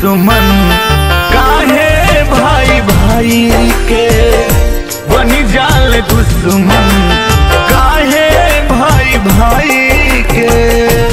दुश्मन काहे भाई भाई के बनी जाल दुश्मन काहे भाई भाई के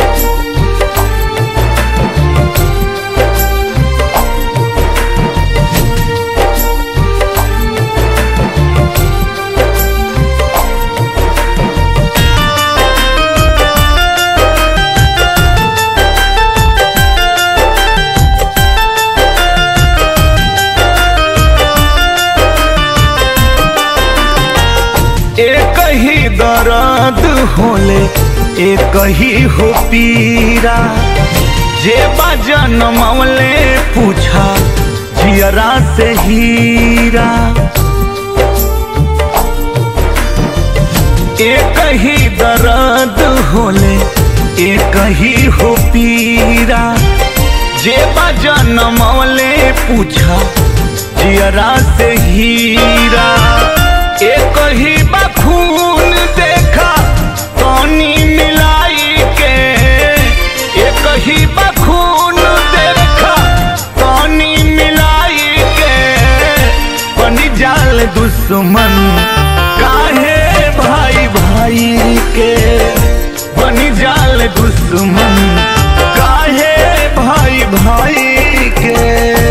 एक ही दर्द होले एक ही हो पीरा जे बजन मौले पूछा जियरा से हीरा एक ही दर्द होले एक ही हो पीरा जे बजन मौले पूछा जियरा से हीरा एक ही बखून देखा पानी मिलाई के एक ही बखून देखा पानी मिलाई के बनी जाल दुश्मन काहे भाई भाई के बनी जाल दुश्मन काहे भाई भाई के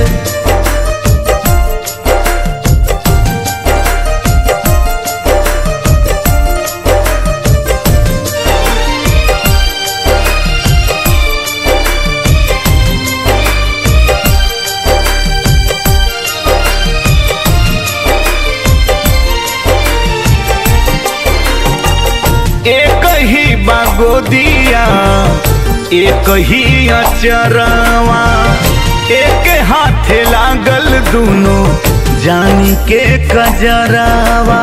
एक ही बागोदिया एक ही अचरवा एक हाथे लागल दोनों जानी के कजरावा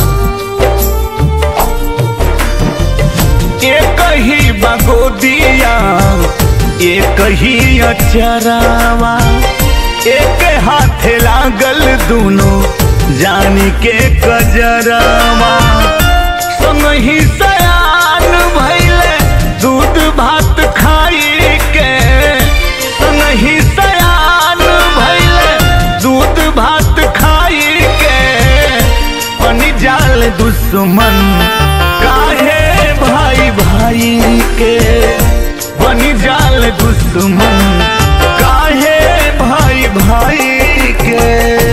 एक ही बागोदिया एक ही अचरवा एक हाथे लागल दोनों जानी के कजरावा संग ही सयान भैले दूध भात खाई के संग ही सयान भैले दूध भात खाई के बनी जाल दुश्मन काहे भाई भाई के बनी जाल दुश्मन काहे भाई भाई के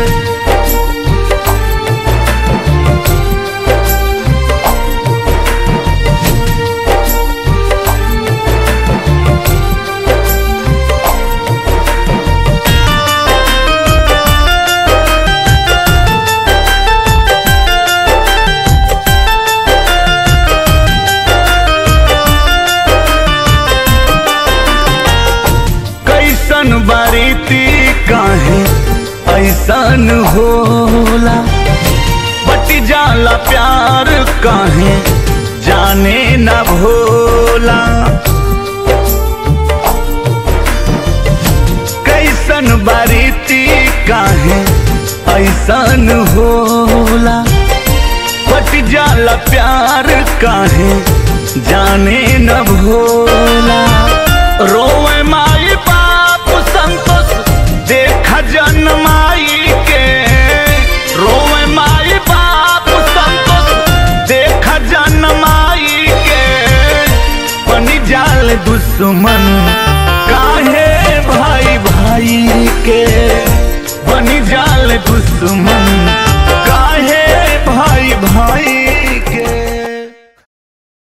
कैसन बारीती काहे ऐसन होला बटी जाला प्यार काहे जाने न भोला कैसन बारीती काहे ऐसन होला बट जाला प्यार काहे जाने न भोला रोवे माई बाप संतोष देखा जन्माई के रोवे माई बाप संतोष देखा जन्माई के बनी जाल दुश्मन काहे भाई भाई के बनी जाल दुश्मन